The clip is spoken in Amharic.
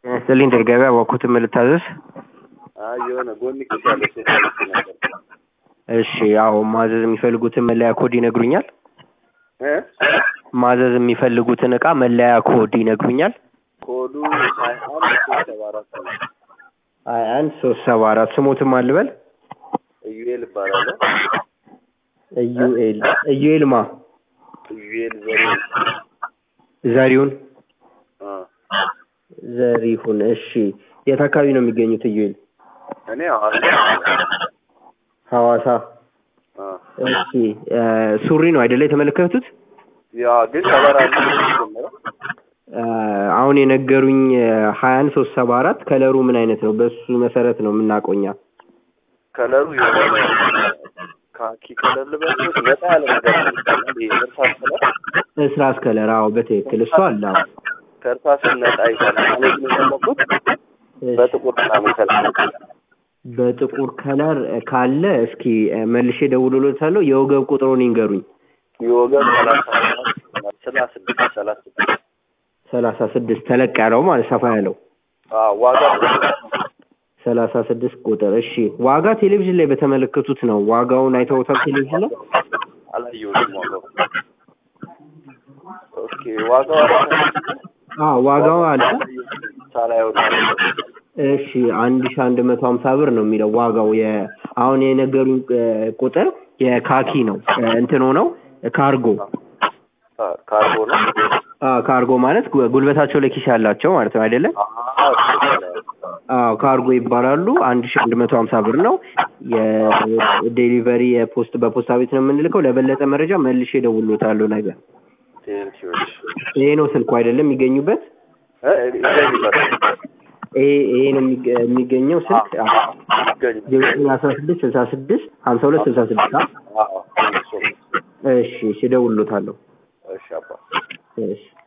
ስጥልኝ ድር ገበያ እባክዎትን ምን ልታዘዝ? አይ የሆነ ጎን ኪስ ያለ ሴት አለች ነበር። እሺ አዎ ማዘዝ የሚፈልጉትን መለያ ኮድ ይነግሩኛል? እ ማዘዝ የሚፈልጉትን እቃ መለያ ኮድ ይነግሩኛል? ኮዱ ሀያ አንድ ሶስት ሰባ አራት ነው። ሀያ አንድ ሶስት ሰባ አራት ስሞትም አልበል ኢዩኤል እባላለሁ። ኢዩኤል ኢዩኤል ማ ኢዩኤል ዘሪ ዘሪሁን አ ዘሪሁን እሺ የት አካባቢ ነው የሚገኙት ኢዩኤል እኔ ሐዋሳ ሐዋሳ አ እሺ እ ሱሪ ነው አይደለ የተመለከቱት ያ ግን ከለር አለ ጀመረ እ አሁን የነገሩኝ ሀያ አንድ ሶስት ሰባ አራት ከለሩ ምን አይነት ነው በሱ መሰረት ነው የምናውቀው እኛ ከለሩ የሆነ ካኪ ከለር ልበልኩት ነጣ ያለ ነገር ነው። ይሄ እርሳስ ከለር እስራስ ከለር አዎ በትክክል እሱ አለ አዎ ከእርሳስ ነጣ ይላል። እኔ ግን የፈለኩት እሺ። በጥቁር ምናምን ከለር በጥቁር ከለር ካለ እስኪ እ መልሼ ደውሎሎታለሁ የወገብ ቁጥሩን ይንገሩኝ የወገብ ሰላሳ ሰላሳ ስድስት ሰላሳ ስድስት ሰላሳ ስድስት ተለቅ ያለው ማለት ሰፋ ያለው አዎ ዋጋ ሰላሳ ስድስት ቁጥር እሺ ዋጋ ቴሌቪዥን ላይ በተመለከቱት ነው ዋጋውን አይተውታል ቴሌቪዥን ላይ አላየሁትም ዋጋው። ኦኬ ዋጋው አዎ ዋጋው አለ ሳላየው ነው። እሺ አንድ ሺ አንድ መቶ ሀምሳ ብር ነው የሚለው ዋጋው የ አሁን የነገሩኝ እ ቁጥር የካኪ ነው እ እንትን ሆነው ካርጎ አ ካርቦ ነው። አ ካርጎ ማለት ጉ- ጉልበታቸው ላይ ኪስ ያላቸው ማለት ነው አይደለም አዎ አዎ ካርጎ ይባላሉ አንድ ሺ አንድ መቶ ሀምሳ ብር ነው የዴሊቨሪ የፖስት በፖስታ ቤት ነው የምንልከው ለበለጠ መረጃ መልሼ እደውልልዎታለሁ ነገ ቴንኪዎች ይሄ ነው ስልኩ አይደለም የሚገኙበት እ ይገኝ ይባላል ይሄ ይሄ ነው የሚገ- የሚገኘው ስልክ ይገኝ ዘጠኝ አስራ ስድስት ስልሳ ስድስት ሀምሳ ሁለት ስልሳ ስድስት አ አዎ ቴንኪው ሶ ማች እሺ እሺ እደውልልዎታለሁ እሺ አባ እሺ